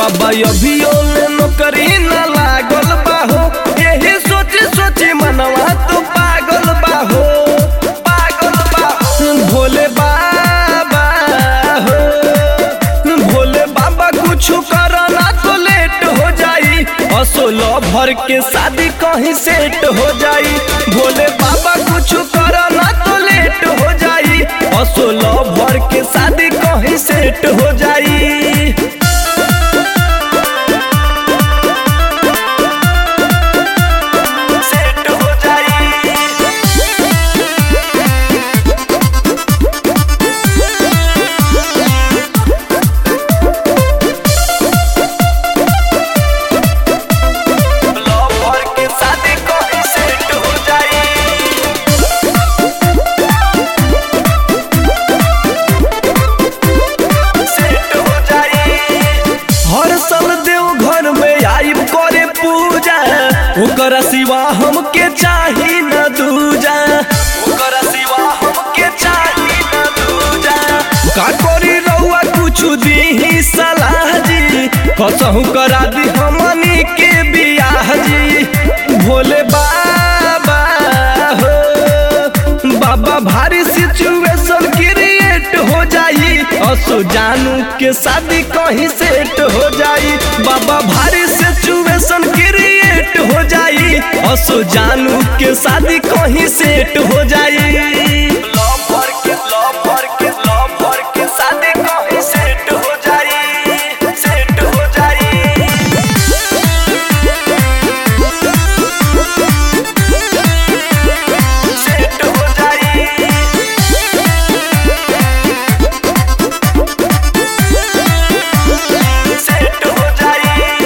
बाबा अभियो ले नौकरी न लागल बाहो यही सोची सोची मनवा तो पागल बाहो पागल बाहो भोले बाबा हो भोले बाबा कुछ करना तो लेट हो जाई असोलो भर के शादी कहीं सेट हो जाई भोले बाबा कुछ करना तो लेट हो जाई असोलो भर के शादी कहीं सेट हो जाई सेट हो जाई लव भर के शादी कहीं सेट हो जाई सेट हो जाई हर साल देव घर में आइब करे पूजा ओकर सिवा हमके चाही न दूजा ओकर सिवा हमके चाही न दूजा का करी रउआ कुछ दी सलाह जी कसहु करा दी हमनी के बियाह जी भोले बाबा हो बाबा भारी सिचुएशन क्रिएट हो जाई असो जानू के शादी कहीं सेट हो जाई बाबा भारी सिचुएशन क्रिएट हो जाई असो जानू के शादी कहीं सेट हो जाई लव भर के लव भर के लव भर के शादी कहीं सेट हो जाई सेट हो जाई सेट हो जाई सेट हो जाई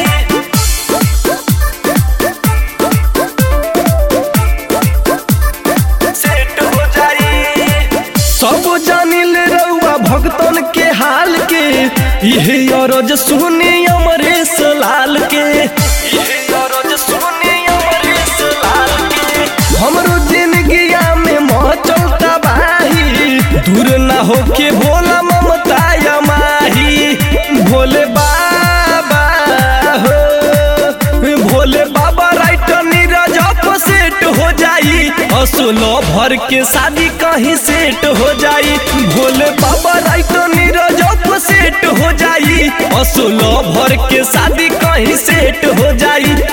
सेट हो जाई सब जानिल रउआ भक्तन के हाल के इहे अरज सुनी अमरेश लाल के इहे अरज सुनी अमरेश लाल के हमरो जिंदगिया में मचल तबाही दूर ना होके भोला ममता माही भोले बाबा हो भोले बाबा राइटर नीरज सेट हो जाई असुलो भर के शादी कहीं सेट हो जाई भोले बाबा राइटर नीरज सेट हो जाई असुलो भर के शादी कहीं सेट हो जाई